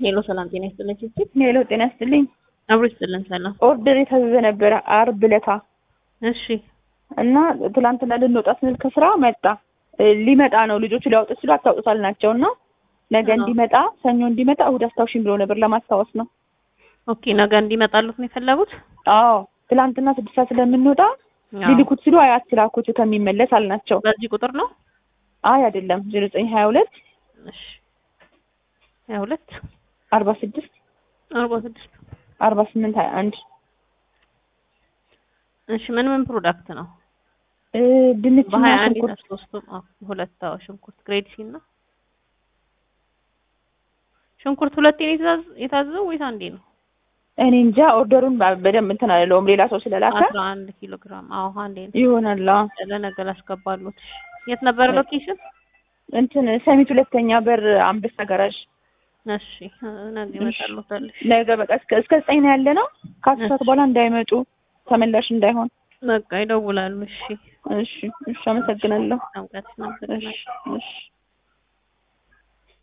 ሄሎ ሰላም ጤና ይስጥልኝ ስትል ሄሎ ጤና ይስጥልኝ። አብሮ ይስጥልን ሰላም። ኦርደር የታዘዘ ነበረ አርብ ዕለታ እሺ እና ትላንትና ልንወጣ ስንል ከስራ መጣ እ ሊመጣ ነው ልጆቹ ሊያወጡት ሲሉ አታውጡታል ናቸው እና ነገ አዎ። እንዲመጣ ሰኞ እንዲመጣ እሑድ አስታውሽኝ ብሎ ነበር ለማስታወስ ነው። ኦኬ ነገ እንዲመጣሉት ነው የፈለጉት? አዎ ትላንትና ስድስት ሰዓት ስለምንወጣ አዎ። ሊልኩት ሲሉ አይ አትላኩት ከሚመለስ አልናቸው። በዚህ ቁጥር ነው? አይ አይደለም ዜሮ ዘጠኝ ሀያ ሁለት እሺ ሀያ ሁለት አርባ ስድስት አርባ ስድስት አርባ ስምንት ሀያ አንድ እሺ ምን ምን ፕሮዳክት ነው? እ ድንችና በሀያ አንድ ሽንኩርት ሶስቱም አዎ፣ ሁለት አዎ፣ ሽንኩርት ግሬድ ሲ እና ሽንኩርት ሁለቴ ነው የታዘ- የታዘዘው ወይስ አንዴ ነው? እኔ እንጃ ኦርደሩን በ- በደንብ እንትን አልለውም ሌላ ሰው ስለላከ አስራ አንድ ኪሎ ግራም አዎ፣ አንዴ ነው። ይሆናል። አዎ። ለነገ ላስገባሉት። የት ነበረ ሎኬሽን? እንትን ሰሚት ሁለተኛ በር አንበሳ ጋራዥ እሺ ነገ ይመጣሉታል። እሺ ነገ በቃ እስከ እስከ ዘጠኝ ነው ያለ ነው። ከአስር ሰዓት በኋላ እንዳይመጡ ተመላሽ እንዳይሆን። በቃ ይደውላሉ። እሺ እሺ እሺ፣ አመሰግናለሁ። ጠምቀት ነበር እሺ እሺ